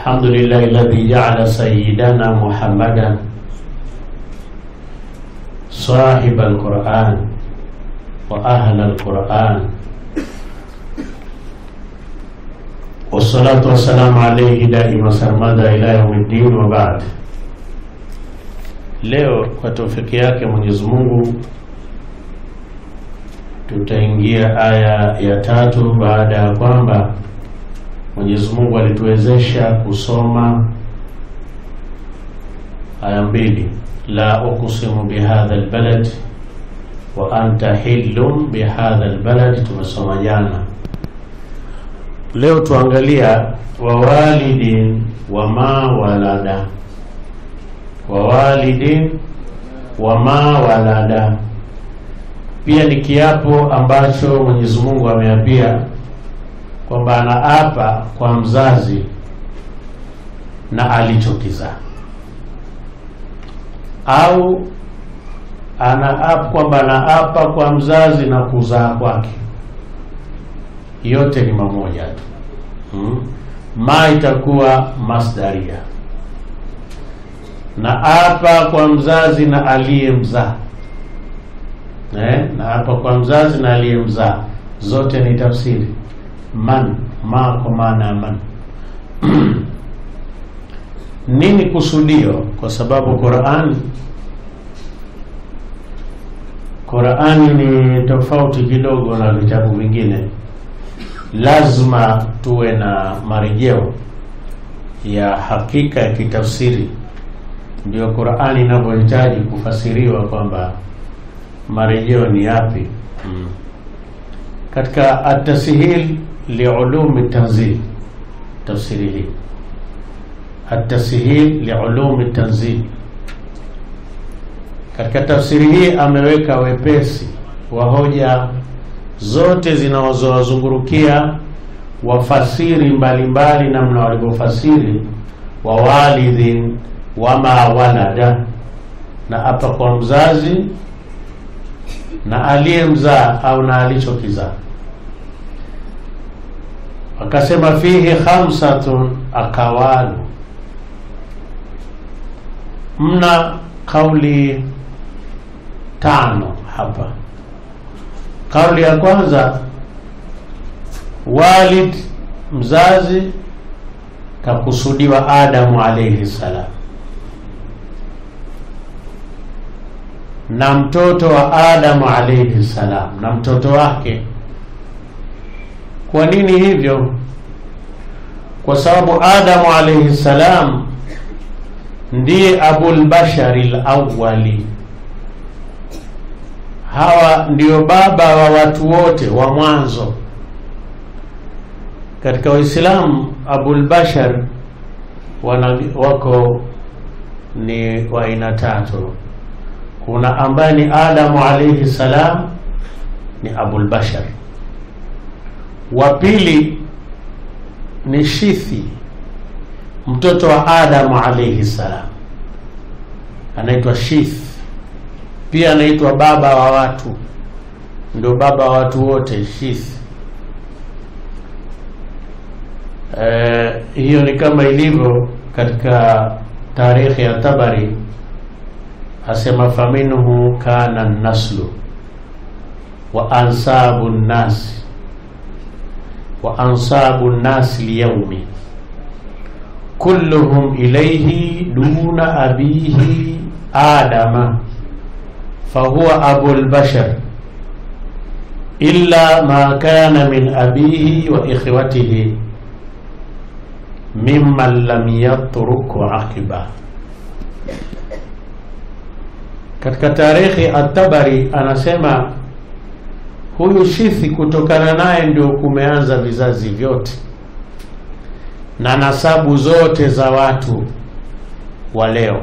الحمد لله الذي جعل سيدنا محمدا صاحب القرآن وأهل القرآن والصلاة والسلام عليه دائما سرمدا إلى يوم الدين وبعد Leo kwa taufiki yake Mwenyezi Mungu tutaingia aya ya tatu baada ya kwamba Mwenyezi Mungu alituwezesha kusoma aya mbili, la uqsimu bihadha albalad wa anta hillum bihadha albalad, tumesoma jana. Leo tuangalia wawalidin wama walada, wawalidin wama walada pia ni kiapo ambacho Mwenyezi Mungu ameapia kwamba anaapa kwa mzazi na alichokizaa, au anaapa kwamba anaapa kwa mzazi na kuzaa kwake, yote ni mamoja tu hmm. Ma itakuwa masdaria na apa kwa mzazi na aliyemzaa Eh, na hapa kwa mzazi na aliyemzaa zote ni tafsiri man ma kwa maana ya man nini kusudio? Kwa sababu Qur'ani Qur'ani ni tofauti kidogo na vitabu vingine, lazima tuwe na marejeo ya hakika ya kitafsiri, ndio Qur'ani inavyohitaji kufasiriwa kwamba marejeo ni yapi? hmm. Katika atashil liulumi tanzil, tafsiri hii atashil liulumi tanzil, katika tafsiri hii ameweka wepesi wa hoja zote zinazowazungurukia wafasiri mbalimbali, namna walivyofasiri wa walidhin wama walada, na hapa kwa mzazi na aliyemzaa au na alichokizaa. Akasema fihi khamsatun akawalu, mna kauli tano hapa. Kauli ya kwanza, walid mzazi, kakusudiwa Adamu alayhi salam na mtoto wa Adamu alayhi salam na mtoto wake. Kwa nini hivyo? Kwa sababu Adamu alayhi salam ndiye abul bashari alawwali, hawa ndio baba wa watu wote wa mwanzo. Katika Uislamu abul bashar wana wako ni wa aina tatu kuna ambaye ni Adamu alayhi salam ni abul bashar, wa pili ni Shithi mtoto wa Adamu alayhi salam anaitwa Shith, pia anaitwa baba wa watu, ndio baba wa watu wote Shith. Eh, hiyo ni kama ilivyo katika tarikhi ya Tabari asema faminhu kana naslu wa ansabu nnasi wa ansabu nnasi lyaumi kulluhum ilayhi duna abihi adama fahuwa abul bashar illa ma kana min abihi wa ikhwatihi mimman lam yatruk aqiba katika tarikhi At-Tabari anasema huyu Shithi, kutokana naye ndio kumeanza vizazi vyote na nasabu zote za watu wa leo,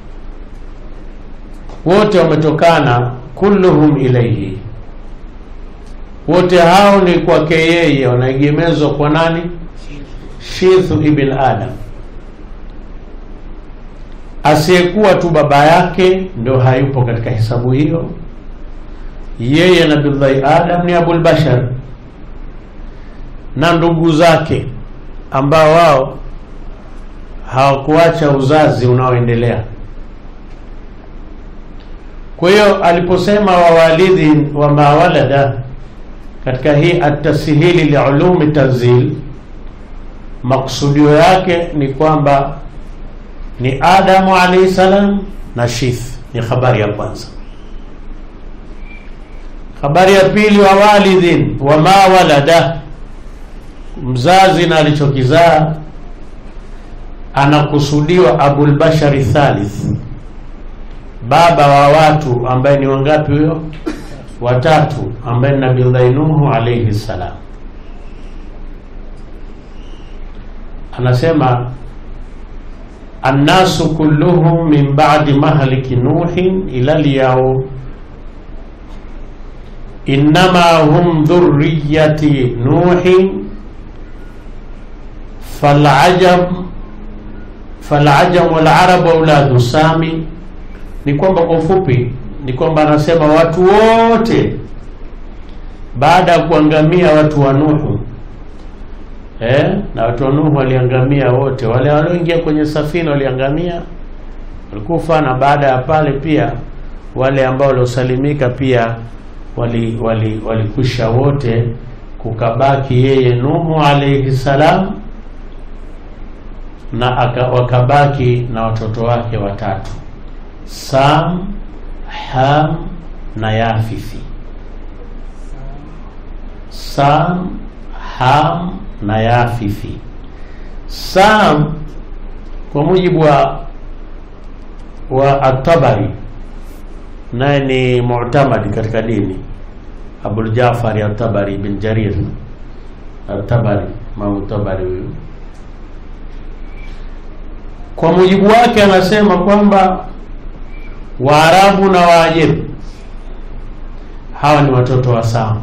wote wametokana, kulluhum ilaihi, wote hao ni kwake yeye, wanaegemezwa kwa nani? Shithu ibn Adam asiyekuwa tu baba yake ndo hayupo katika hesabu hiyo. Yeye Nabiullahi Adam ni abul bashar na ndugu zake ambao wao hawakuacha uzazi unaoendelea kwa hiyo aliposema wawalidhi wa mawalada katika hii atashili liulumi tanzil maksudio yake ni kwamba ni adamu alaihi salam na shith ni habari ya kwanza habari ya pili wa walidhin wa ma walada mzazi na alichokizaa anakusudiwa abulbashari thalith baba wa watu ambaye ni wangapi huyo watatu ambaye ni nabiullahi nuhu alaihi salam anasema annasu kulluhum min ba'di mahliki nuhin ila lyaum innama hum dhurriyati nuhin falajam falajam walarabu auladu sami ni kwamba kwa ufupi ni kwamba anasema watu wote baada ya kuangamia watu wa Nuhu eh, na watu wa Nuhu waliangamia wote, wale walioingia kwenye safina waliangamia, walikufa, na baada ya pale pia wale ambao waliosalimika pia wali wali walikwisha wote, kukabaki yeye Nuhu alayhi salam na aka, wakabaki na watoto wake watatu Sam, Ham na Yafithi. Sam, Ham na Yafithi. Sam kwa mujibu wa wa At-Tabari naye ni mu'tamadi katika dini, Abul Jafari At-Tabari bin Jarir At-Tabari, Imam Tabari huyu kwa mujibu wake anasema kwamba Waarabu na Waajemi hawa ni watoto wa Sam,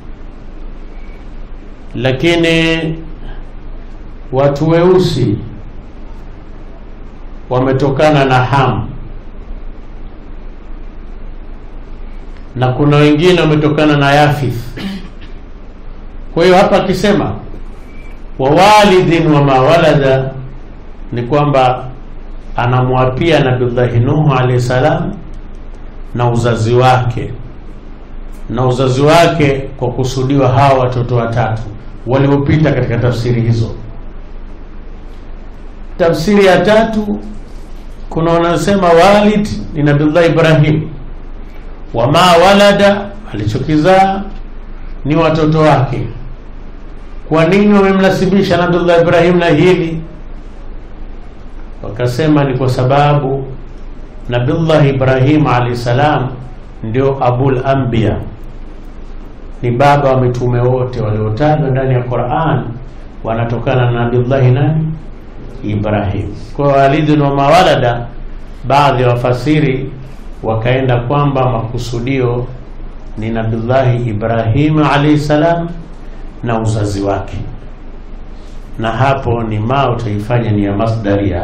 lakini watu weusi wametokana na Ham na kuna wengine wametokana na Yafith. Kwa hiyo hapa akisema wa walidhin wa mawalada ni kwamba anamwapia Nabiullahi Nuhu alayhi salam na uzazi wake na uzazi wake kwa kusudiwa hawa watoto watatu waliopita katika tafsiri hizo. Tafsiri ya tatu kuna wanasema walid ni Nabiullah Ibrahim, wa ma walada, alichokizaa ni watoto wake. Kwa nini wamemnasibisha Nabiullah Ibrahim na hili? Wakasema ni kwa sababu Nabiullah Ibrahim alayhi salam ndio abul anbiya, ni baba wa mitume wote waliotajwa ndani ya Qur'an, wanatokana na Nabiullahi nani? Ibrahim. Kwa walidun wa mawalada, baadhi ya wafasiri wakaenda kwamba makusudio ni Nabiullahi Ibrahim alayhi salam na uzazi wake, na hapo ni ma utaifanya ni ya masdaria.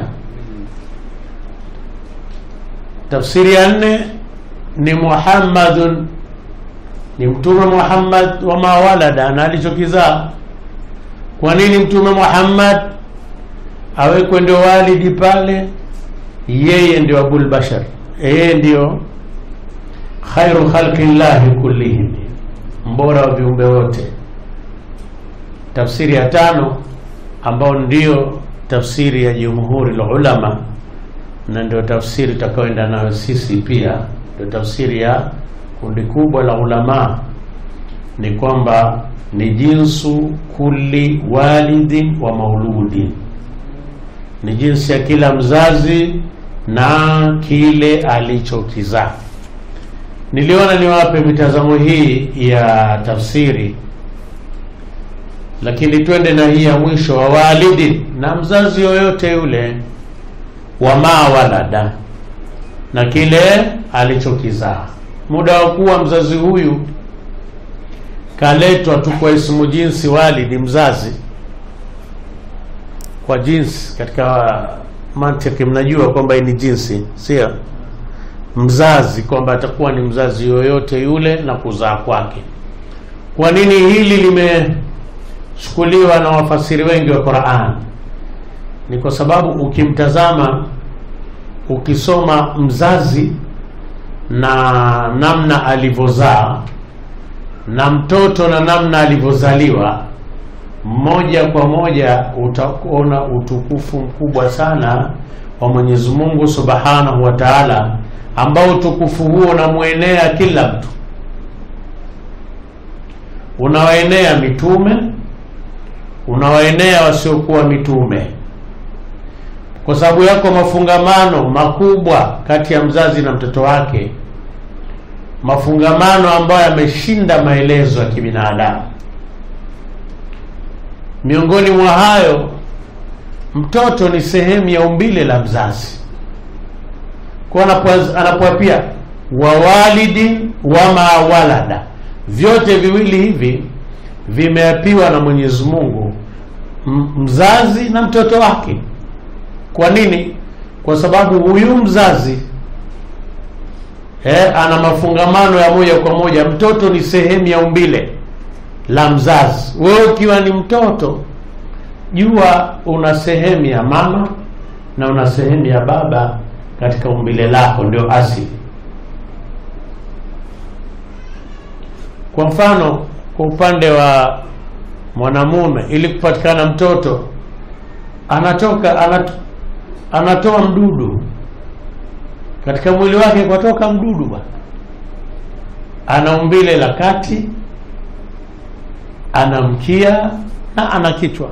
Tafsiri ya nne ni Muhammadun, ni Mtume Muhammad wa mawalada na alichokizaa. Kwa nini Mtume Muhammad awekwe ndio walidi pale? Yeye ndio abul bashar, yeye ndio khairu khalqillahi kullihim, mbora wa viumbe wote. Tafsiri ya tano ambao ndio tafsiri ya jumhuri la ulama na ndio tafsiri tutakayoenda nayo sisi pia, ndio tafsiri ya kundi kubwa la ulama, ni kwamba ni jinsu kulli walidin wa mauludin, ni jinsi ya kila mzazi na kile alichokizaa. Niliona niwape mitazamo hii ya tafsiri, lakini twende na hii ya mwisho wa walidin, na mzazi yoyote yule wa ma walada na kile alichokizaa. Muda wa kuwa mzazi huyu kaletwa tu kwa ismu jinsi walidi, mzazi kwa jinsi. Katika mantiki mnajua kwamba ni jinsi, sio mzazi, kwamba atakuwa ni mzazi yoyote yule na kuzaa kwake. Kwa nini hili limechukuliwa na wafasiri wengi wa Qur'an? ni kwa sababu ukimtazama ukisoma mzazi na namna alivyozaa na mtoto na namna alivyozaliwa moja kwa moja utaona utukufu mkubwa sana wa Mwenyezi Mungu Subhanahu wa Ta'ala, ambao utukufu huo unamwenea kila mtu, unawaenea mitume, unawaenea wasiokuwa mitume, kwa sababu yako mafungamano makubwa kati ya mzazi na mtoto wake, mafungamano ambayo yameshinda maelezo ya kibinadamu. Miongoni mwa hayo, mtoto ni sehemu ya umbile la mzazi, kwa anapoapia wawalidi wama walada, vyote viwili hivi vimeapiwa na Mwenyezi Mungu, mzazi na mtoto wake. Kwa nini? Kwa sababu huyu mzazi eh, ana mafungamano ya moja kwa moja. Mtoto ni sehemu ya umbile la mzazi. Wewe ukiwa ni mtoto, jua una sehemu ya mama na una sehemu ya baba katika umbile lako, ndio asili. Kwa mfano, kwa upande wa mwanamume, ili kupatikana mtoto anatoka anat, anatoa mdudu katika mwili wake, kwatoka mdudu bwana, ana umbile la kati ana mkia na ana kichwa.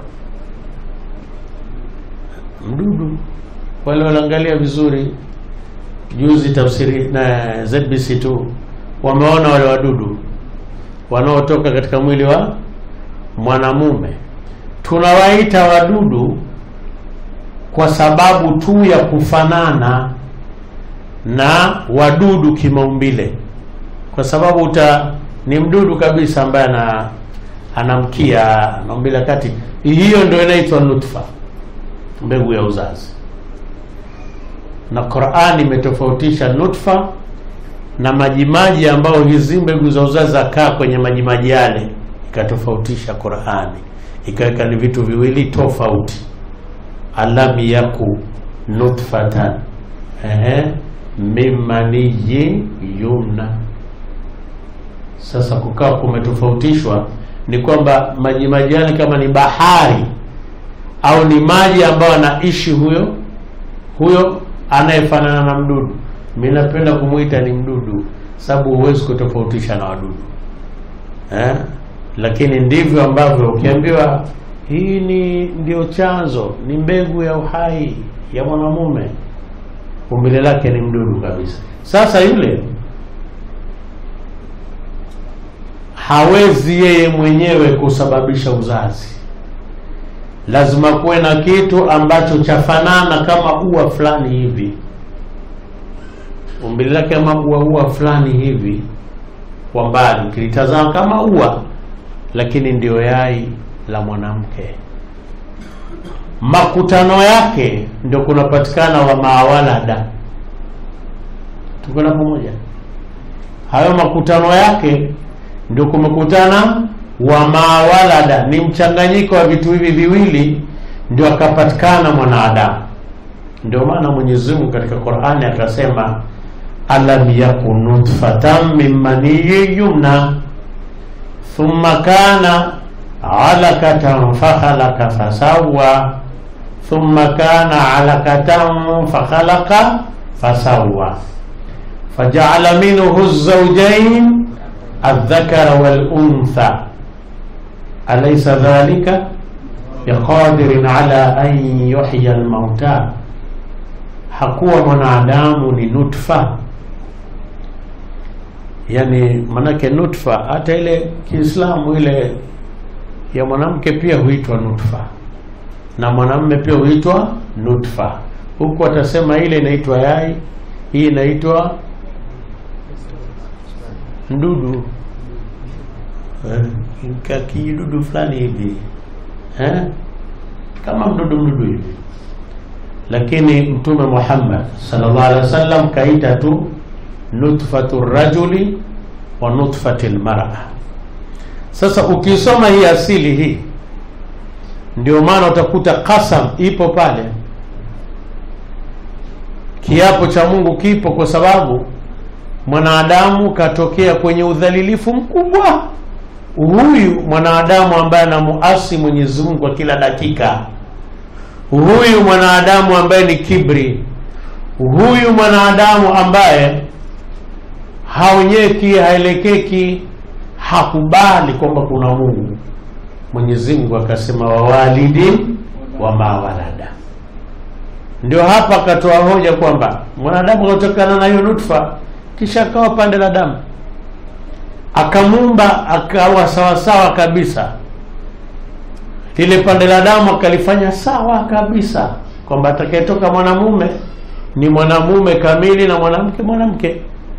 Mdudu wale waliangalia vizuri juzi tafsiri na ZBC tu wameona wale wadudu wanaotoka katika mwili wa mwanamume. Tunawaita wadudu kwa sababu tu ya kufanana na wadudu kimaumbile, kwa sababu uta ni mdudu kabisa ambaye ana anamkia na umbile kati. Hiyo ndio inaitwa nutfa, mbegu ya uzazi. Na Qur'ani imetofautisha nutfa na majimaji ambayo hizi mbegu za uzazi zakaa kwenye majimaji yale, ikatofautisha Qur'ani, ikaweka ni vitu viwili tofauti. alam yaku nutfatan ehe mimaniyi yumna. Sasa kukawa kumetofautishwa ni kwamba maji majani kama ni bahari au ni maji ambayo anaishi huyo huyo anayefanana na mdudu. Mimi napenda kumwita ni mdudu, sababu huwezi kutofautisha na wadudu eh? Lakini ndivyo ambavyo ukiambiwa hii ni ndio chanzo, ni mbegu ya uhai ya mwanamume, umbile lake ni mdudu kabisa. Sasa yule hawezi yeye mwenyewe kusababisha uzazi, lazima kuwe na kitu ambacho chafanana kama ua fulani hivi, umbile lake kama ua ua fulani hivi, kwa mbali ukilitazama kama ua, lakini ndio yai la mwanamke. Makutano yake ndio kunapatikana wa mawalada. Tuko na pamoja? Hayo makutano yake ndio kumekutana wa mawalada, ni mchanganyiko wa vitu hivi viwili, ndio akapatikana mwanadamu. Ndio maana Mwenyezi Mungu katika Qur'ani akasema, alam yakun nutfatan min maniyyin yumna thumma kana alakatan fakhalaqa fasawwa thumma kana alakatan fakhalaqa fasawwa faja'ala minhu az-zawjayn الذكر والأنثى أليس ذلك بقادر على أن يحيي الموتى hakuwa mwanadamu ni nutfa yani manake nutfa hata ile kiislamu ile ya mwanamke pia huitwa nutfa na mwanamume pia huitwa nutfa huku atasema ile inaitwa yai hii inaitwa mdudu eh, kidudu fulani hivi eh? kama mdudu mdudu hivi, lakini Mtume Muhammad sallallahu alaihi wasallam kaita tu nutfatu rajuli wa nutfati lmara. Sasa ukisoma hii asili hii ndio maana utakuta kasam ipo pale kiapo cha mungu kipo kwa sababu mwanadamu katokea kwenye udhalilifu mkubwa huyu mwanadamu ambaye anamuasi mwenyezi mungu kwa kila dakika huyu mwanadamu ambaye ni kibri huyu mwanadamu ambaye haonyeki haelekeki hakubali kwamba kuna mungu mwenyezi mungu akasema wawalidi wama walada ndio hapa akatoa hoja kwamba mwanadamu akatokana na hiyo nutfa kisha akawa pande la damu akamuumba akawa sawasawa kabisa lile pande la damu akalifanya sawa kabisa kwamba atakayetoka mwanamume ni mwanamume kamili na mwanamke mwanamke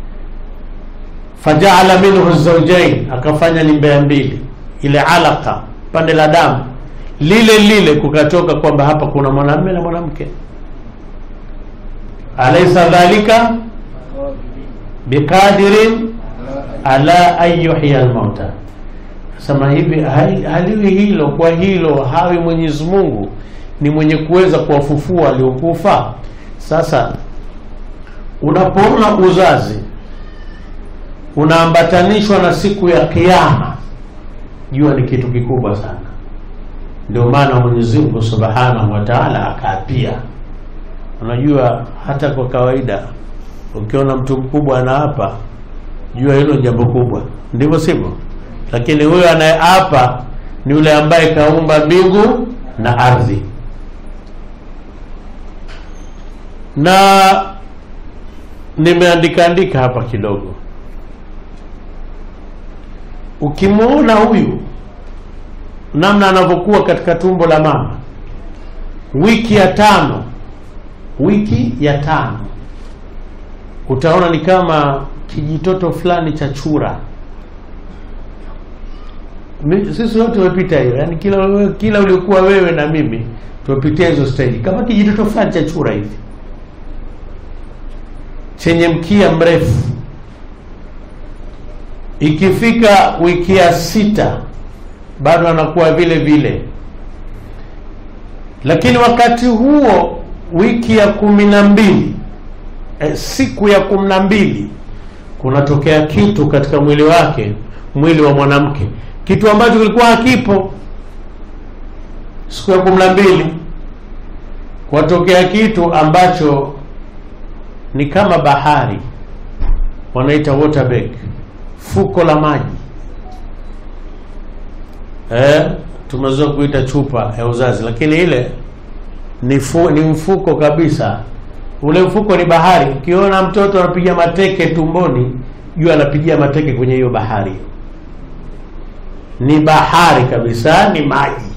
fajaala minhu zaujain akafanya ni mbea mbili ile alaka pande la damu lile lile kukatoka kwamba hapa kuna mwanamume na mwanamke alaysa dhalika biqadirin ala an yuhya almauta sema hivi haliwi hilo kwa hilo hawi mwenyezi mungu ni mwenye kuweza kuwafufua waliokufa sasa unapoona uzazi unaambatanishwa na siku ya kiama jua ni kitu kikubwa sana ndio maana mwenyezi mungu subhanahu wa taala akaapia unajua hata kwa kawaida ukiona mtu mkubwa anaapa jua hilo ni jambo kubwa ndivyo sivyo lakini huyo anayeapa ni yule ambaye kaumba mbingu na ardhi na nimeandika andika hapa kidogo ukimwona huyu namna anavyokuwa katika tumbo la mama wiki ya tano wiki ya tano utaona ni kama kijitoto fulani cha chura sisi wote tumepita hiyo yani kila kila uliokuwa wewe na mimi tumepitia hizo stage kama kijitoto fulani cha chura hivi chenye mkia mrefu ikifika wiki ya sita bado anakuwa vile vile lakini wakati huo wiki ya kumi na mbili eh, siku ya kumi na mbili kunatokea kitu katika mwili wake mwili wa mwanamke kitu ambacho kilikuwa hakipo siku ya kumi na mbili kwatokea kitu ambacho ni kama bahari wanaita water bag fuko la maji eh, tumezoea kuita chupa ya uzazi lakini ile ni, fu, ni mfuko kabisa ule mfuko ni bahari ukiona mtoto anapiga mateke tumboni jua anapigia mateke kwenye hiyo bahari ni bahari kabisa ni maji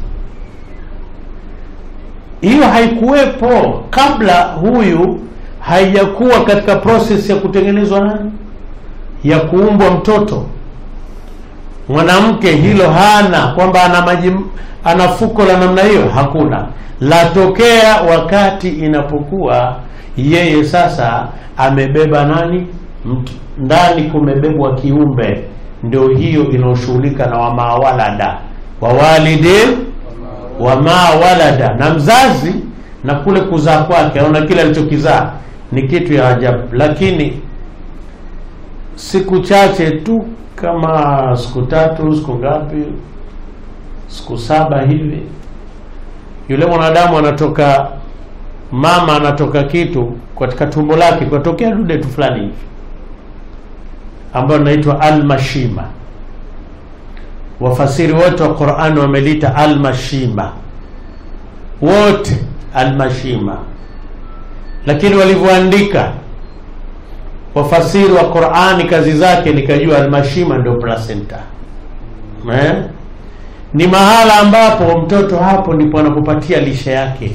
hiyo haikuwepo kabla huyu haijakuwa katika process ya kutengenezwa nani ya kuumbwa mtoto mwanamke hilo hana kwamba ana maji ana fuko la namna hiyo hakuna latokea wakati inapokuwa yeye sasa amebeba nani mtu ndani kumebebwa kiumbe ndio hiyo inaoshughulika na wamaa walada wawalidin wamaa walada na mzazi na kule kuzaa kwake aona kile alichokizaa ni kitu ya ajabu lakini siku chache tu kama siku tatu siku ngapi siku saba hivi yule mwanadamu anatoka mama anatoka kitu katika tumbo lake kwatokea dude tu fulani hivi ambayo inaitwa almashima wafasiri wote wa qurani wamelita almashima wote almashima lakini walivyoandika wafasiri wa qurani kazi zake nikajua almashima ndio placenta eh? ni mahala ambapo mtoto hapo ndipo anapopatia lishe yake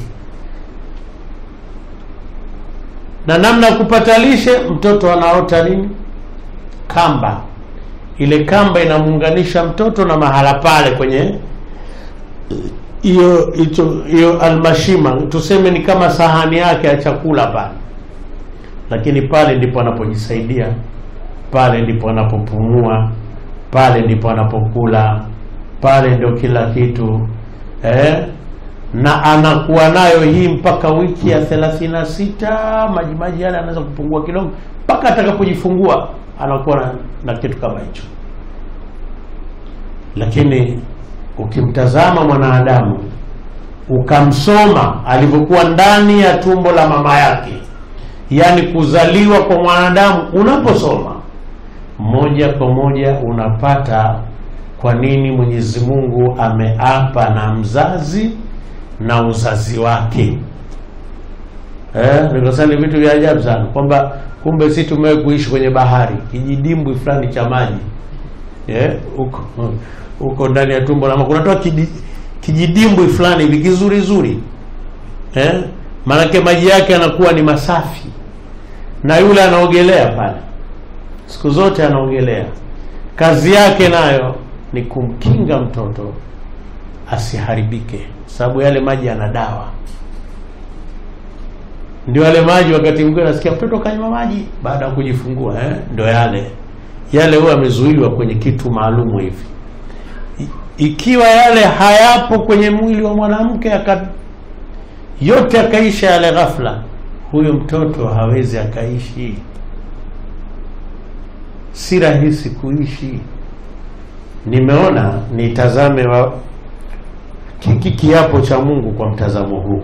na namna ya kupata lishe mtoto anaota nini kamba ile kamba inamuunganisha mtoto na mahala pale kwenye hiyo hiyo almashima tuseme ni kama sahani yake ya chakula pale lakini pale ndipo anapojisaidia pale ndipo anapopumua pale ndipo anapokula pale ndio kila kitu eh? na anakuwa nayo hii mpaka wiki ya thelathini na sita majimaji yale anaweza kupungua kidogo mpaka atakapojifungua anakuwa na, na kitu kama hicho lakini ukimtazama mwanadamu ukamsoma alivyokuwa ndani ya tumbo la mama yake yaani kuzaliwa kwa mwanadamu unaposoma moja kwa moja unapata kwa nini mwenyezi mungu ameapa na mzazi na uzazi wake eh, nikasema ni vitu vya ajabu sana kwamba kumbe si tumewe kuishi kwenye bahari kijidimbwi fulani cha maji eh, huko huko ndani ya tumbo la mama kunatoa kidi, kijidimbwi fulani hivi kizuri zuri eh? maanake maji yake yanakuwa ni masafi na yule anaogelea pale siku zote anaogelea kazi yake nayo ni kumkinga mtoto asiharibike sababu yale maji yana dawa ndio yale maji wakati mwingine nasikia mtoto kanywa maji baada ya kujifungua eh? ndio yale yale huwa amezuiliwa kwenye kitu maalumu hivi I- ikiwa yale hayapo kwenye mwili wa mwanamke aka yote akaisha yale ghafla huyo mtoto hawezi akaishi si rahisi kuishi nimeona nitazame wa hiki kiapo cha mungu kwa mtazamo huu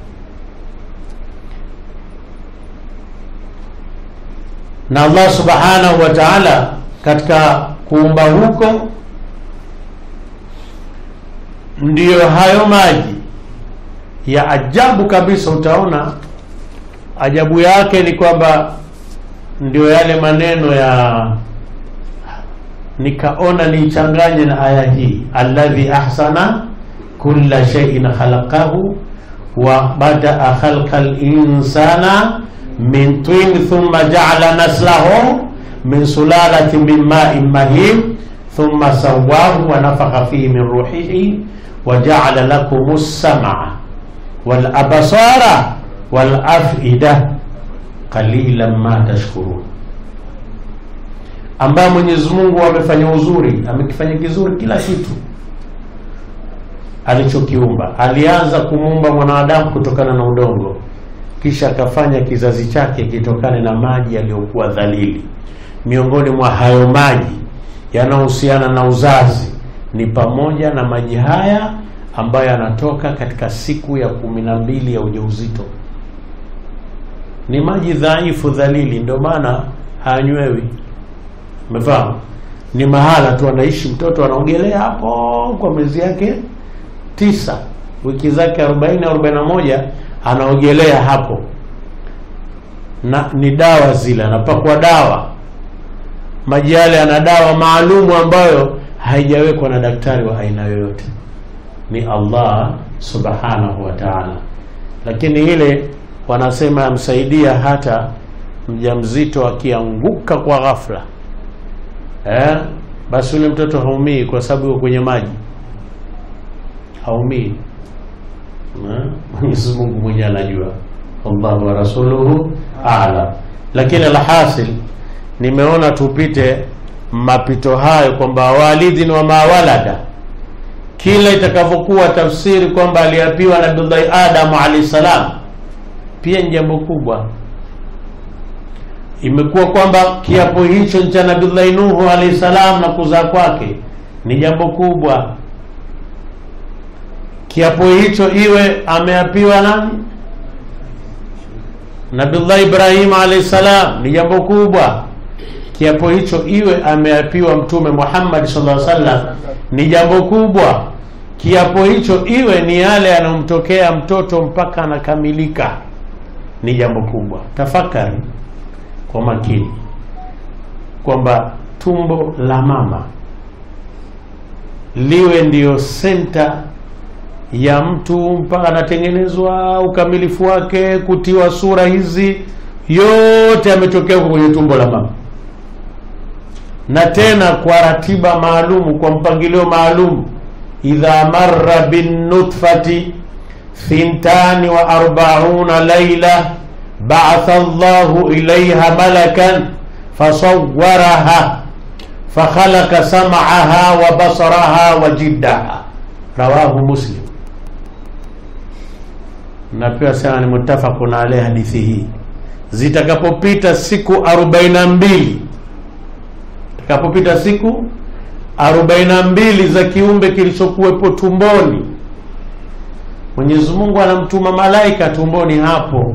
na allah subhanahu wa taala katika kuumba huko ndiyo hayo maji ya ajabu kabisa utaona ajabu yake ni kwamba ndio yale maneno ya nikaona nichanganye na aya hii alladhi ahsana kulla shay'in khalaqahu wa badaa khalqa linsana min tin thumma jaala naslahu min sulalati min ma'in mahin thumma sawahu wa nafakha fihi min ruhihi wa jaala lakum as-sam'a wal absara wal af'ida qalilan ma tashkurun ambaye Mwenyezi Mungu amefanya uzuri, amekifanya kizuri kila kitu alichokiumba. Alianza kumuumba mwanadamu kutokana na udongo, kisha akafanya kizazi chake kitokane na maji yaliyokuwa dhalili. Miongoni mwa hayo maji yanayohusiana na uzazi ni pamoja na maji haya ambayo yanatoka katika siku ya kumi na mbili ya ujauzito. Ni maji dhaifu, dhalili, ndio maana hayanywewi. Umefahamu? Ni mahala tu anaishi mtoto anaogelea hapo kwa miezi yake tisa, wiki zake 40 41 anaogelea hapo, na ni dawa zile, anapakwa dawa. Maji yale yana dawa maalumu ambayo haijawekwa na daktari wa aina yoyote, ni Allah subhanahu wa ta'ala. Lakini ile wanasema yamsaidia hata mjamzito akianguka kwa ghafla eh, basi yule mtoto haumii kwa sababu yuko kwenye maji, haumii. Eh, Mwenyezi Mungu mwenyewe anajua, Allahu wa rasuluhu a'lam. Lakini alhasil, nimeona tupite mapito hayo kwamba walidhin wa mawalada, kila itakavyokuwa tafsiri kwamba aliapiwa Nabiullahi Adamu alayhi salam, pia ni jambo kubwa imekuwa kwamba kiapo hicho cha Nabiullahi Nuhu alayhi salam na kuzaa kwake ni jambo kubwa. Kiapo hicho iwe ameapiwa nani? Nabiullahi Ibrahim alayhi salam ni jambo kubwa. Kiapo hicho iwe ameapiwa Mtume Muhammad sallallahu alaihi wasallam ni jambo kubwa. Kiapo hicho iwe ni yale yanayomtokea mtoto mpaka anakamilika ni jambo kubwa. Tafakari kwa makini kwamba tumbo la mama liwe ndiyo senta ya mtu mpaka anatengenezwa ukamilifu wake, kutiwa sura hizi yote yametokea huko kwenye tumbo la mama, na tena kwa ratiba maalumu, kwa mpangilio maalum. idha marra bin nutfati thintani wa arbauna laila ba'atha Allahu ilayha malakan fasawwaraha fakhalaqa sam'aha wa basaraha wa jiddaha rawahu Muslim. na pia sema ni mutafaqun alayhi hadithi hii zitakapopita siku 42 zitakapopita siku 42 za kiumbe kilichokuwepo tumboni Mwenyezi Mungu anamtuma malaika tumboni hapo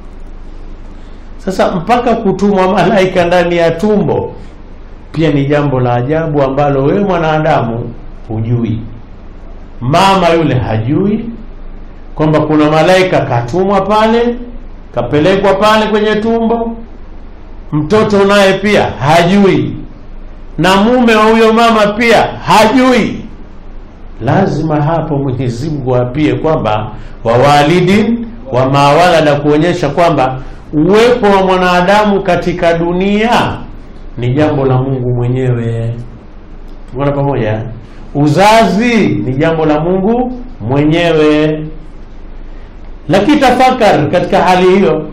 sasa mpaka kutumwa malaika ndani ya tumbo pia ni jambo la ajabu ambalo wewe mwanadamu hujui mama yule hajui kwamba kuna malaika katumwa pale kapelekwa pale kwenye tumbo mtoto naye pia hajui na mume wa huyo mama pia hajui lazima hapo Mwenyezi Mungu apie kwamba wawalidin wa mawalada kuonyesha kwamba uwepo wa mwanadamu katika dunia ni jambo la Mungu mwenyewe tuko pamoja uzazi ni jambo la Mungu mwenyewe lakini tafakari katika hali hiyo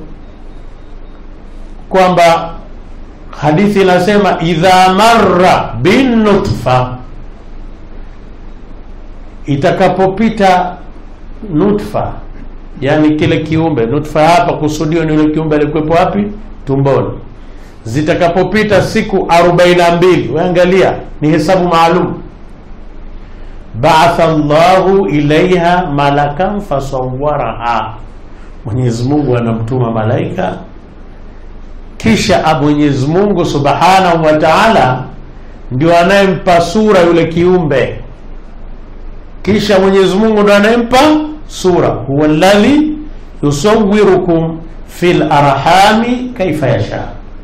kwamba hadithi inasema idha marra bin nutfa itakapopita nutfa yani kile kiumbe nutfa hapa kusudio ni yule kiumbe alikuwepo wapi tumboni zitakapopita siku 42 waangalia ni hesabu maalum ba'atha Allahu ilaiha malakan fasawwaraha Mwenyezi Mungu anamtuma malaika kisha Mwenyezi Mungu Subhanahu wa Ta'ala ndio anayempa sura yule kiumbe kisha Mwenyezi Mungu ndio anayempa sura huwa alladhi yusawwirukum fil arhami kaifa yasha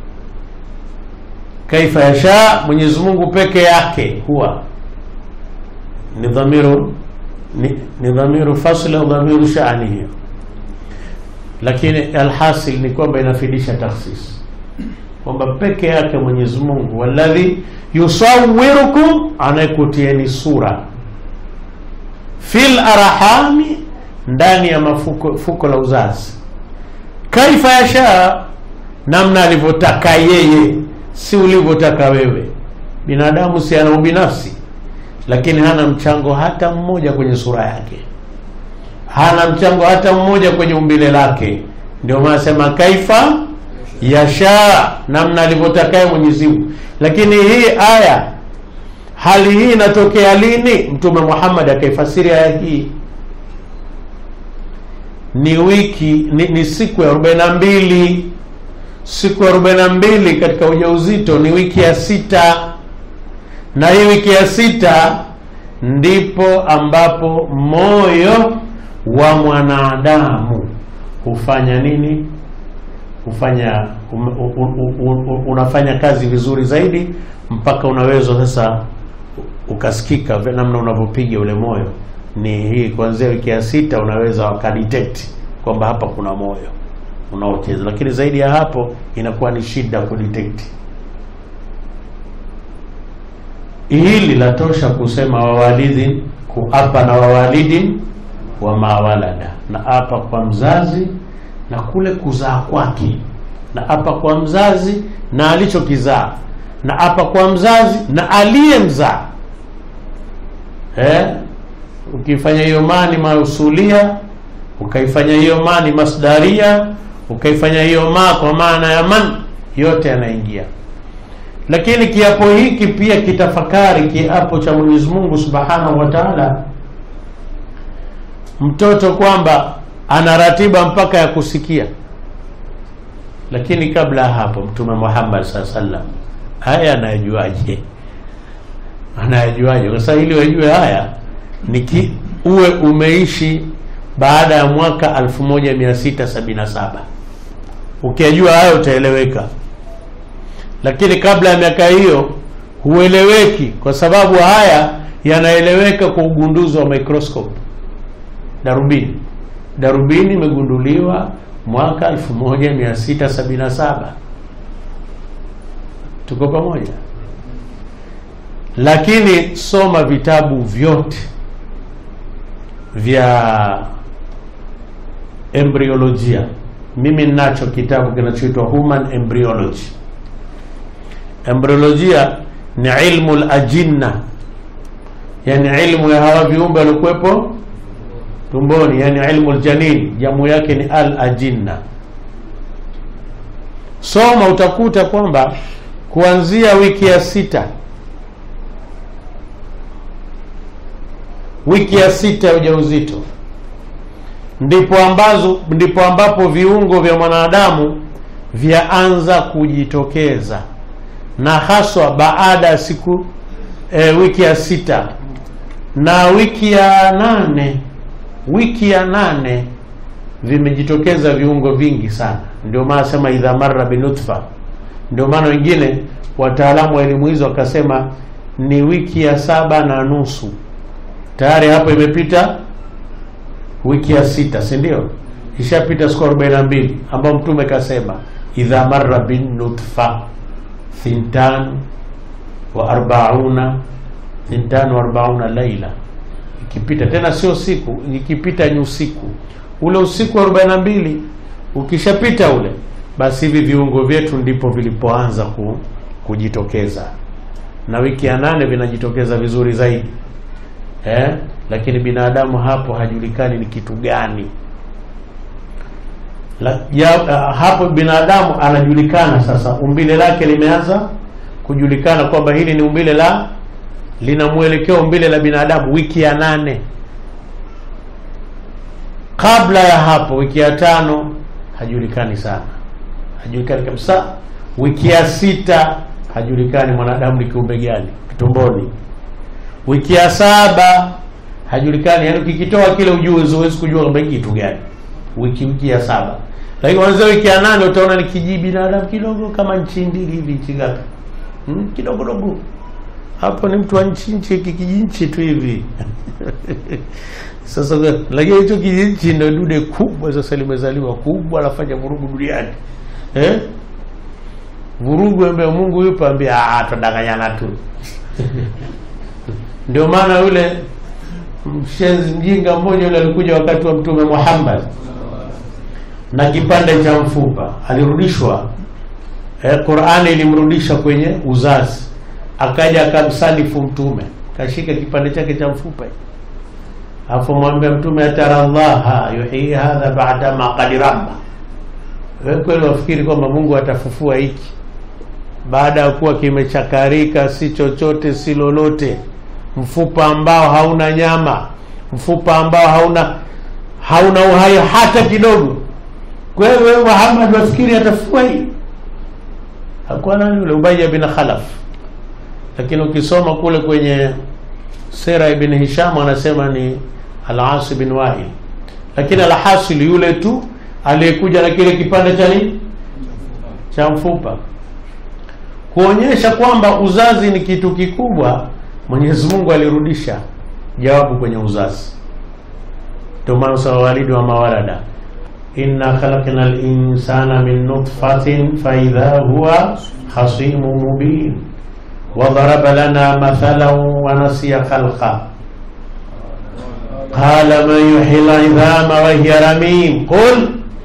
kaifa yasha Mwenyezi Mungu peke yake huwa ni dhamiru ni, ni dhamiru fasli au dhamiru shani hiyo lakini alhasil ni kwamba inafidisha takhsis kwamba peke yake Mwenyezi Mungu walladhi yusawwirukum anayekutieni sura fil arhami ndani ya mafuko fuko la uzazi kaifa yasha namna alivyotaka yeye si ulivyotaka wewe binadamu si ana ubinafsi lakini hana mchango hata mmoja kwenye sura yake hana mchango hata mmoja kwenye umbile lake ndio maana sema kaifa yasha namna alivyotakaye Mwenyezi Mungu lakini hii aya hali hii inatokea lini mtume Muhammad akaifasiri aya hii ni wiki ni, ni siku ya 42 siku ya 42 katika ujauzito ni wiki ya sita na hii wiki ya sita ndipo ambapo moyo wa mwanadamu hufanya nini hufanya um, um, um, um, unafanya kazi vizuri zaidi mpaka unaweza sasa ukasikika namna unavyopiga ule moyo ni hii kuanzia wiki ya sita unaweza wakadetect kwamba hapa kuna moyo unaocheza lakini zaidi ya hapo inakuwa ni shida kudetect hili latosha kusema wawalidin kuapa na wawalidin wa mawalada na apa kwa mzazi na kule kuzaa kwake na apa kwa mzazi na alichokizaa na apa kwa mzazi na aliyemzaa eh? ukifanya hiyo mani mausulia ukaifanya hiyo mani masdaria ukaifanya hiyo ma kwa maana ya man yote yanaingia lakini kiapo hiki pia kitafakari kiapo cha Mwenyezi Mungu Subhanahu wa Ta'ala mtoto kwamba ana ratiba mpaka ya kusikia lakini kabla ya hapo mtume Muhammad sallallahu alaihi wasallam haya anayajuaje anayajuaje kwa sababu ili wajue haya ni uwe umeishi baada ya mwaka 1677 ukijua hayo utaeleweka lakini kabla ya miaka hiyo hueleweki kwa sababu haya yanaeleweka kwa ugunduzi wa microscope darubini darubini imegunduliwa mwaka 1677 tuko pamoja lakini soma vitabu vyote vya embryolojia mimi ninacho kitabu kinachoitwa human embryology embryolojia ni ilmu lajinna yani ilmu ya hawa viumbe waliokuwepo tumboni yani ilmu ljanin jamu yake ni al ajinna soma utakuta kwamba kuanzia wiki ya sita wiki ya sita ya ujauzito ndipo ambazo ndipo ambapo viungo vya mwanadamu vyaanza kujitokeza na haswa baada ya siku e, wiki ya sita na wiki ya nane wiki ya nane vimejitokeza viungo vingi sana ndio maana sema idha marra binutfa ndio maana wengine wataalamu wa elimu hizo wakasema ni wiki ya saba na nusu tayari hapo imepita wiki ya sita si ndio ishapita siku arobaini na mbili ambao mtume kasema idha marra binutfa thintan wa arbauna thintan wa arbauna laila ikipita tena sio siku ikipita ni usiku ule usiku wa arobaini na mbili ukishapita ule basi hivi viungo vyetu ndipo vilipoanza ku, kujitokeza na wiki ya nane vinajitokeza vizuri zaidi eh? lakini binadamu hapo hajulikani ni kitu gani La, ya, uh, hapo binadamu anajulikana sasa umbile lake limeanza kujulikana kwamba hili ni umbile la lina mwelekeo umbile la binadamu wiki ya nane kabla ya hapo wiki ya tano hajulikani sana hajulikani kabisa wiki ya sita hajulikani mwanadamu ni kiumbe gani tumboni wiki ya saba hajulikani yani ukikitoa kile ujuzi huwezi kujua kwamba hiki kitu gani wiki wiki ya saba lakini kwanzia wiki ya nane utaona ni kiji binadamu kidogo kama nchi mbili hivi nchi ngapi hmm? kidogo dogo hapo ni mtu wa nchi nchi kijinchi tu hivi sasa lakini hicho kijinchi ndio dude kubwa sasa limezaliwa kubwa anafanya vurugu duniani eh? vurugu ambaye Mungu yupo ambia ah tudanganyana tu ndio maana yule mshenzi mjinga mmoja yule alikuja wakati wa mtume Muhammad na kipande cha mfupa alirudishwa eh, Qur'ani ilimrudisha kwenye uzazi akaja akamsalifu mtume kashika kipande chake cha mfupa afu mwambia mtume atara Allah yuhyi hadha ba'da ma qad rabba wewe kweli wafikiri kwamba Mungu atafufua hiki baada ya kuwa kimechakarika si chochote si lolote mfupa ambao hauna nyama mfupa ambao hauna hauna uhai hata kidogo kwa hiyo wewe Muhammad wafikiri atafufua hii hakuwa nani yule Ubay bin Khalaf lakini ukisoma kule kwenye sera ibn Hisham anasema ni Al-As bin Wa'il lakini alhasil yule tu aliyekuja na kile kipande cha nini cha mfupa kuonyesha kwamba uzazi ni kitu kikubwa Mwenyezi Mungu alirudisha jawabu kwenye uzazi ndio maana sawa walidi wa mawalada inna khalaqna al-insana min nutfatin fa idha huwa khasimun mubin wa daraba lana mathalan wa nasiya khalqa qala man yuhyi al-idhama wa hiya ramim qul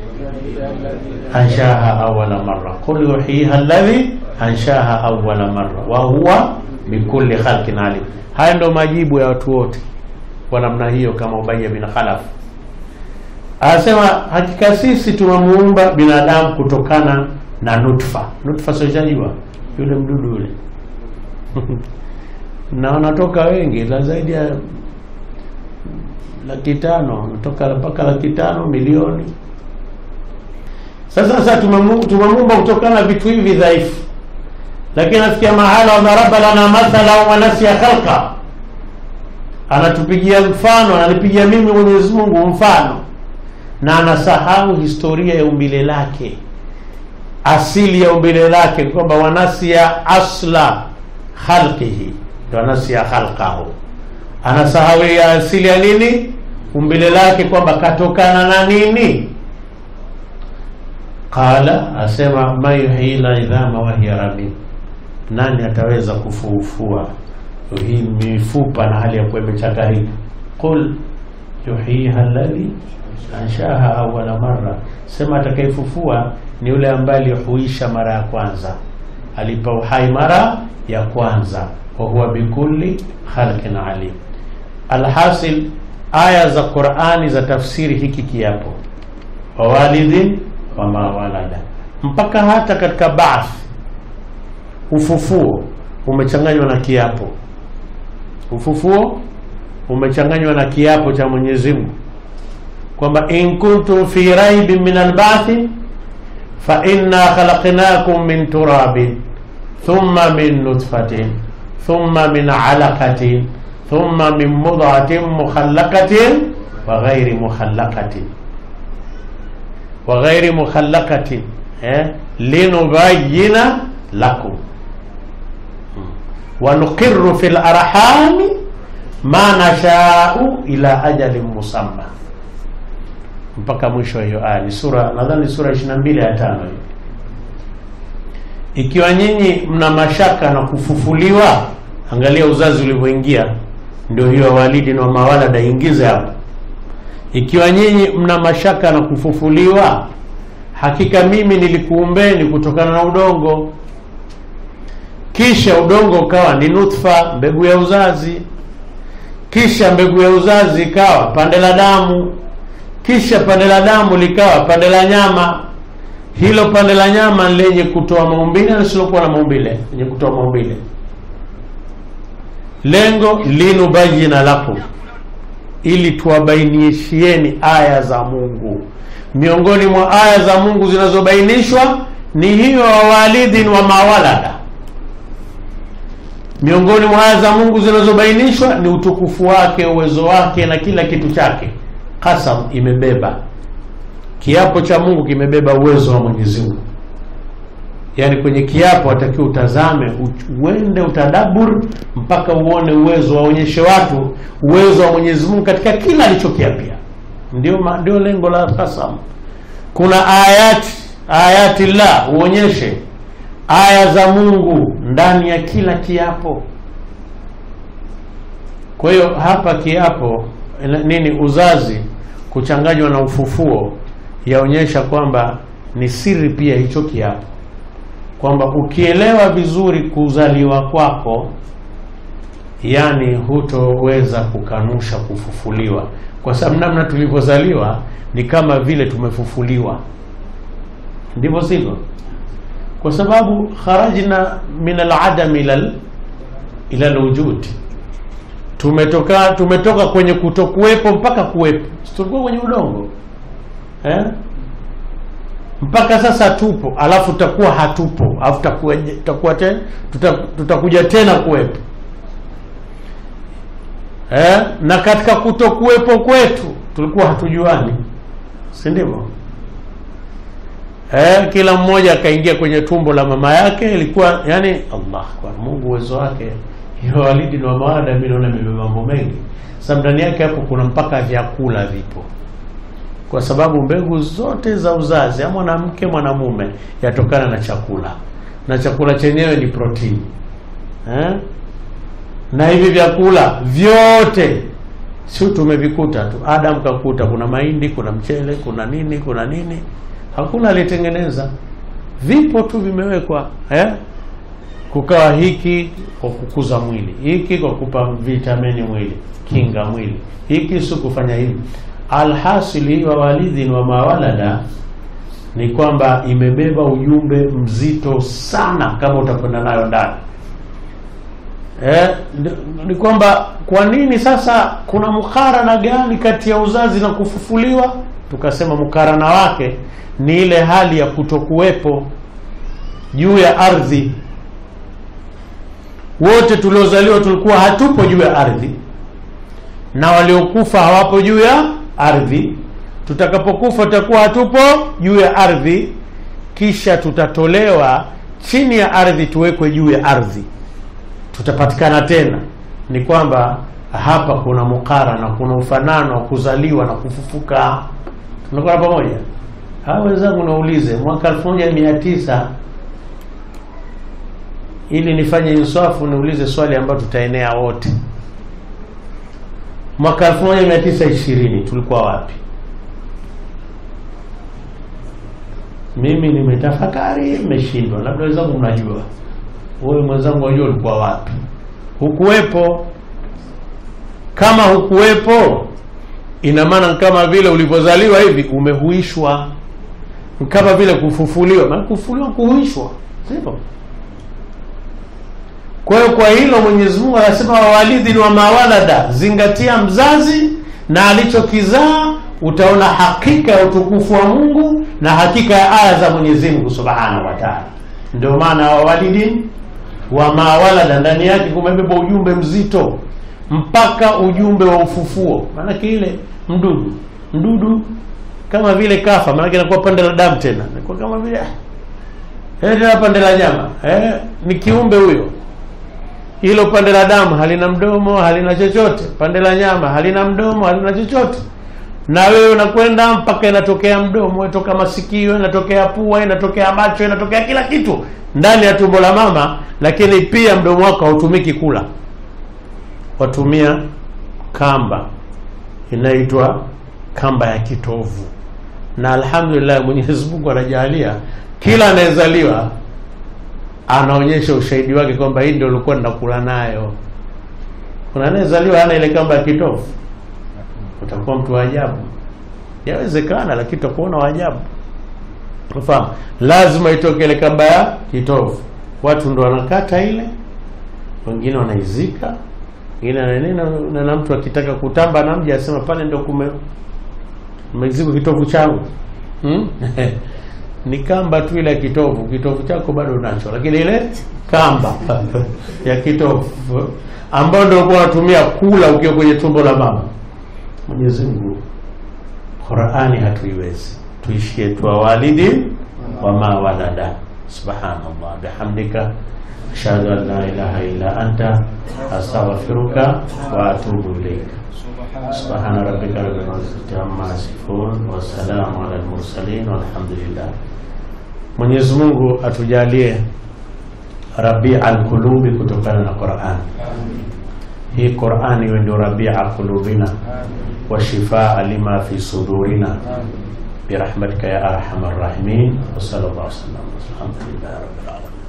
anshaha awwala marra qul yuhyiha alladhi anshaha awwala marra wa huwa bikulli khalqin alim. Haya ndio majibu ya watu wote kwa namna hiyo, kama Ubay bin Khalaf anasema, hakika sisi tumemuumba binadamu kutokana na nutfa. Nutfa sijajua yule mdudu yule na wanatoka wengi la zaidi ya laki tano natoka mpaka laki tano milioni. Sasa sasa tumemuumba kutokana na vitu hivi dhaifu lakini nafikia mahala wadharaba lana mathala wa nasiya khalqa, anatupigia mfano, ananipigia mimi Mwenyezi Mungu mfano, na anasahau historia ya umbile lake, asili ya umbile lake, kwamba wanasia asla khalqihi, ndo anasia khalqahu, anasahau ya asili ya nini, umbile lake, kwamba katokana na nini. Qala, asema ma yuhyi lidhama wa hiya ramim nani ataweza kufuufua hii mifupa na hali ya kuwa imechakarika? Qul yuhyiha alladhi anshaha awwala marra, sema atakayefufua ni yule ambaye alihuisha mara ya kwanza, alipa uhai mara ya kwanza, wa huwa bikulli khalqin alim. Alhasil, aya za Qur'ani za tafsiri hiki kiapo wawalidhin wama walada, mpaka hata katika baath, ufufuo umechanganywa na kiapo. Ufufuo umechanganywa na kiapo cha Mwenyezi Mungu kwamba in kuntum fi raibin min albathi fa inna khalaqnakum min turabin thumma min nutfatin thumma min alaqatin thumma min mudghatin mukhallaqatin wa ghairi mukhallaqatin wa ghairi mukhallaqatin eh, linubayyina lakum wa nuqirru fil arhami ma nashau ila ajalin musamma mpaka mwisho hiyo aya. Ni sura nadhani sura 22 ya tano hiyo. Ikiwa nyinyi mna mashaka na kufufuliwa, angalia uzazi ulivyoingia, ndio hiyo walidi na mawalada ingize hapo. Ikiwa nyinyi mna mashaka na kufufuliwa, hakika mimi nilikuumbeni kutokana na udongo, kisha udongo ukawa ni nutfa, mbegu ya uzazi, kisha mbegu ya uzazi ikawa pande la damu kisha pande la damu likawa pande la nyama. Hilo pande la nyama lenye kutoa maumbile na lisilokuwa na maumbile, lenye kutoa maumbile. Lengo linubayina lakum, ili tuwabainishieni aya za Mungu. Miongoni mwa aya za Mungu zinazobainishwa ni hiyo wawalidhin wa mawalada. Miongoni mwa aya za Mungu zinazobainishwa ni utukufu wake, uwezo wake na kila kitu chake. Kasam imebeba kiapo cha Mungu, kimebeba uwezo wa Mwenyezi Mungu. Yaani kwenye kiapo atakiwa utazame, uende utadabur mpaka uone uwezo, waonyeshe watu uwezo wa Mwenyezi Mungu katika kila alichokiapia. Ndio ndio lengo la kasam. Kuna ayati ayati la uonyeshe aya za Mungu ndani ya kila kiapo. Kwa hiyo hapa kiapo nini uzazi kuchanganywa na ufufuo yaonyesha kwamba ni siri pia hicho kiapo, kwamba ukielewa vizuri kuzaliwa kwako, yani hutoweza kukanusha kufufuliwa, kwa sababu namna tulivyozaliwa ni kama vile tumefufuliwa, ndivyo sivyo? Kwa sababu kharajna min aladam ila ila alwujud tumetoka tumetoka kwenye kutokuwepo mpaka kuwepo. Tulikuwa kwenye udongo eh? mpaka sasa tupo, alafu tutakuwa hatupo, alafu tutakuwa tena tuta, tutakuja tena kuwepo eh? na katika kutokuwepo kwetu tulikuwa hatujuani, si ndivyo? Eh, kila mmoja akaingia kwenye tumbo la mama yake, ilikuwa yani, Allah kwa Mungu uwezo wake hiyo walidi na mawada, mimi naona imebeba mambo mengi. Sasa ndani yake hapo kuna mpaka vyakula vipo, kwa sababu mbegu zote za uzazi ya mwanamke mwanamume yatokana na chakula, na chakula chenyewe ni protini eh? na hivi vyakula vyote si tumevikuta tu, Adam kakuta, kuna mahindi, kuna mchele, kuna nini, kuna nini, hakuna alitengeneza, vipo tu vimewekwa eh? kukawa hiki kwa kukuza mwili, hiki kwa kupa vitamini mwili, kinga mwili, hiki si kufanya hivi. Alhasili wa walidhin wa mawalada ni kwamba imebeba ujumbe mzito sana, kama utakwenda nayo ndani eh, ni kwamba kwa nini sasa kuna mukarana gani kati ya uzazi na kufufuliwa? Tukasema mukarana wake ni ile hali ya kutokuwepo juu ya ardhi wote tuliozaliwa tulikuwa hatupo juu ya ardhi, na waliokufa hawapo juu ya ardhi. Tutakapokufa tutakuwa hatupo juu ya ardhi, kisha tutatolewa chini ya ardhi, tuwekwe juu ya ardhi, tutapatikana tena. Ni kwamba hapa kuna mukarana, kuna ufanano wa kuzaliwa na kufufuka. Tunakuwa pamoja. Hawa wenzangu, naulize mwaka elfu moja mia tisa ili nifanye insafu niulize swali ambalo tutaenea wote. Mwaka 1920 tulikuwa wapi? Mimi nimetafakari, nimeshindwa. Labda wenzangu mnajua, wewe mwenzangu wajua ulikuwa wapi? Hukuwepo. Kama hukuwepo, ina maana kama vile ulivyozaliwa hivi umehuishwa kama vile kufufuliwa maana kufufuliwa kuhuishwa sivyo kwa hiyo kwa hilo mwenyezi mungu anasema wawalidhin wa mawalada zingatia mzazi na alichokizaa utaona hakika ya utukufu wa mungu na hakika ya aya za mwenyezi mungu subhanahu wa taala ndio maana wawalidin wa mawalada ndani yake kumebeba ujumbe mzito mpaka ujumbe wa ufufuo maanake ile mdudu mdudu kama vile kafa maanake inakuwa pande la damu tena inakuwa kama vile eh, tena pande la nyama eh, ni kiumbe huyo hilo pande la damu halina mdomo halina chochote pande la nyama halina mdomo halina chochote na wewe unakwenda mpaka inatokea mdomo inatoka masikio inatokea pua inatokea macho inatokea kila kitu ndani ya tumbo la mama lakini pia mdomo wako hautumiki kula watumia kamba inaitwa kamba ya kitovu na alhamdulillah mwenyezi mungu anajalia kila anayezaliwa anaonyesha ushahidi wake kwamba hii ndio ulikuwa ninakula nayo kuna anayezaliwa hana ile kamba ya kitovu utakuwa mtu wa ajabu yawezekana lakini utakuona wa ajabu unafahamu lazima itoke ile kamba ya kitovu watu ndo wanakata ile wengine wanaizika wengine wananena na, na mtu akitaka kutamba na mji asema pale ndio kume umezikwa kitovu changu hmm? ni kamba tu ile ya kitovu kitovu chako bado unacho lakini ile kamba ya kitovu ambayo ndio ulikuwa unatumia kula ukiwa kwenye tumbo la mama mwenyezi mungu qurani hatuiwezi tuishie tu walidi wama walada subhanallah bihamdika ashhadu an la ilaha illa anta astaghfiruka wa atubu ilaika سبحان ربك رب العزة عما يصفون والسلام على المرسلين والحمد لله Mwenyezi Mungu atujalie rabia alqulubi kutokana na Qur'an. Hii Qur'an iwe ndio rabia qulubina wa shifaa lima fi sudurina birahmatika ya arhamar rahimin wa sallallahu alaihi wasallam. Alhamdulillah rabbil alamin.